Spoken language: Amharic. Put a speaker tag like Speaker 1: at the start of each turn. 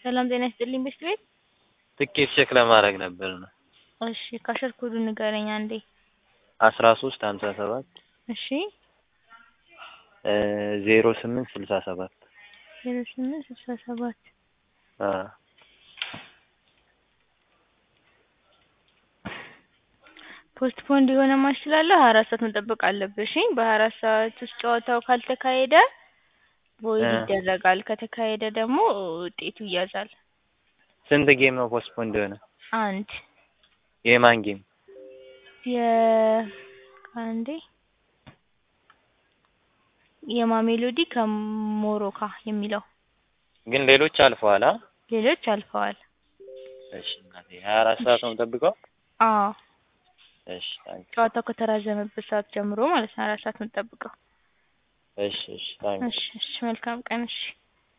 Speaker 1: ሰላም ጤና ይስጥልኝ ቤት ቤት
Speaker 2: ትኬት ቼክ ለማድረግ ነበር ነው።
Speaker 1: እሺ ካሸር ኮዱ ንገረኝ አንዴ።
Speaker 2: አስራ ሶስት ሀምሳ ሰባት
Speaker 1: እሺ
Speaker 2: ዜሮ ስምንት ስልሳ ሰባት
Speaker 1: ዜሮ ስምንት ስልሳ ሰባት ፖስትፖንድ የሆነ ማች ስላለ ሀያ አራት ሰዓት መጠበቅ አለብህ። እሺ በሀያ አራት ሰዓት ውስጥ ጨዋታው ካልተካሄደ ቮይድ ይደረጋል። ከተካሄደ ደግሞ ውጤቱ ይያዛል።
Speaker 2: ስንት ጌም ነው ፖስትፖንድ የሆነ?
Speaker 1: አንድ
Speaker 2: የማን ጌም?
Speaker 1: የ አንዴ የማሜሎዲ ከሞሮካ የሚለው
Speaker 2: ግን ሌሎች አልፈዋል። አ
Speaker 1: ሌሎች አልፈዋል።
Speaker 2: እሺ እናቴ ሀያ አራት ሰዓት ነው የምጠብቀው?
Speaker 1: አዎ
Speaker 2: እሺ ታንክ
Speaker 1: ጨዋታው ከተራዘመበት ሰዓት ጀምሮ ማለት ነው አራት ሰዓት የምጠብቀው።
Speaker 2: እሺ እሺ ታንክ
Speaker 1: እሺ እሺ መልካም ቀን እሺ